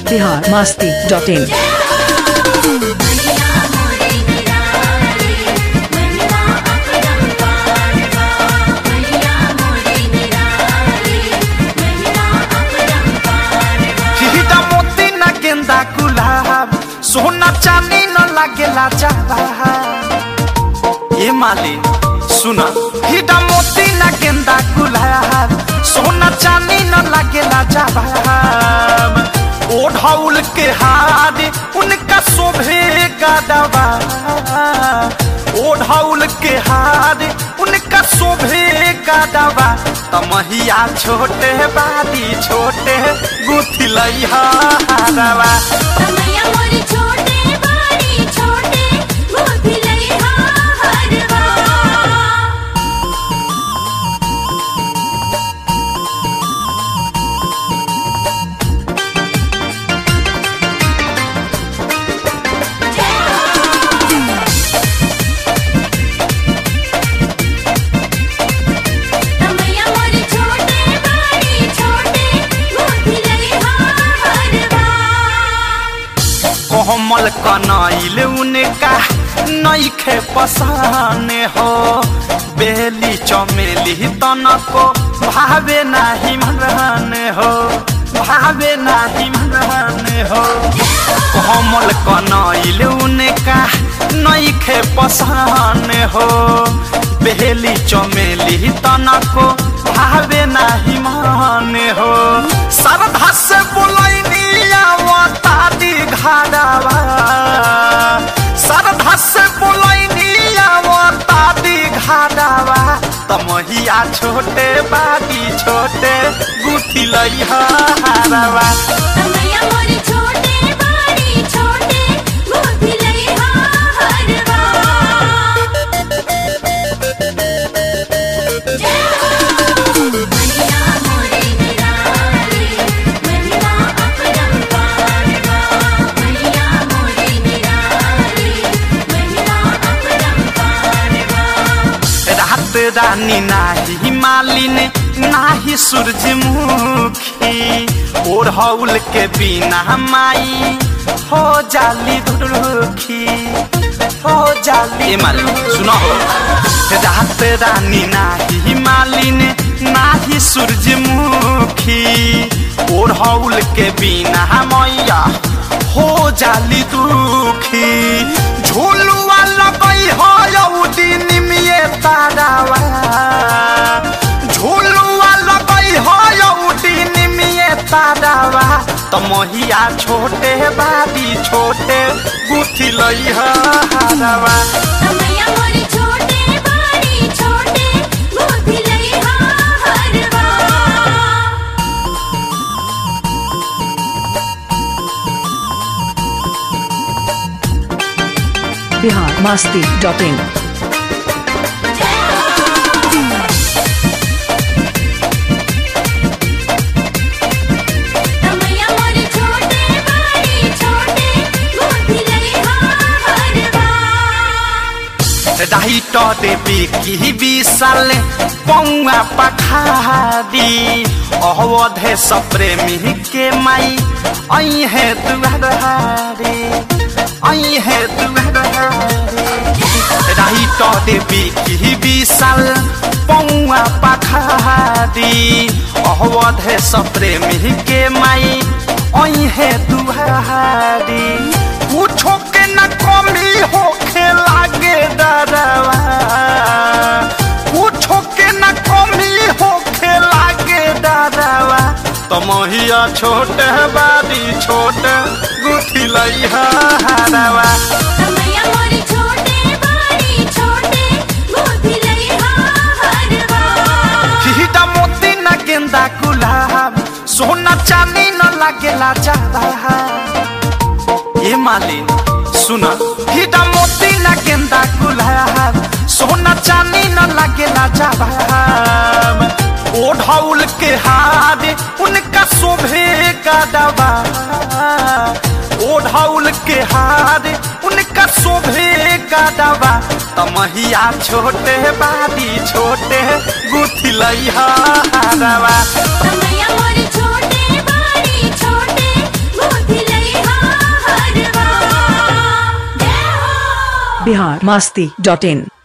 Bihar Masti dot इन हीरा मोती न गेंदा गुलाब सोना चांदी न लागेला जवाहर ये माली सुना हीरा मोती न गेंदा गुलाब सोना चांदी न लागेला जवाहर ओढ़ौल के हार उनका शोभे गदवा ओढ़ौल के हार उनका शोभे गदवा तमहिया छोटे बादी छोटे गुथी लइहा हारवा कोमल कनैल उनका नईखे पसंद हो बेली चमेली तनको भावे नाही मन हो भावे नाही मन हो कोमल कनैल उनका नईखे पसंद हो बेली चमेली तनको भावे नाही मन हो श्रद्धा से बोलैनी आवतादी घाड़ावा श्रद्धा से बोलैनी आवतादी घाड़ावा तमहिया छोटे बादी छोटे गुथी लइहा हारवा रात रानी नाही मालिन नाही सूरजमुखी ओढ़ौल के बिना माई हो जाली दुर्खी हो जाली मालिन सुनो हो रात रानी नाही मालिन नाही सूरजमुखी ओढ़ौल के बिना मैया हो जाली दुखी झूलुआ लगई हो यौदी निमिये तारावा झूलुआ लगई हो यौदी निमिये तारावा तमहिया छोटे बादी छोटे गुथी लई हारवा बिहार मस्ती डॉट इन राइट देवी की विशाल पौआ पखारी अवधे सप्रेमी के माई आई है दुआरी आई है दुआरी राइट देवी की विशाल पौआ पखारी अवधे सप्रेमी के माई आई है दुआरी कुछो के न कमी होखे लागे डरवा कुछो के न कमी होखे लागे डरवा तमहिया छोटे बारी छोटे गुथी लइहा हारवा हिटा मोती न गेंदा गुलाब सोना चांदी न लागेला ज्यादा ये मालिन सुना हिटा मोती न गेंदा गुलाब सोना चांदी न लागेला जवाब ओढ़ौल के हार उनका शोभे का दवा ओढ़ौल के हार उनका शोभे का दवा तमहिया छोटे बादी छोटे गुथी लइहा हारवा छोटे बाड़ी छोटे बिहार मस्ती डॉट इन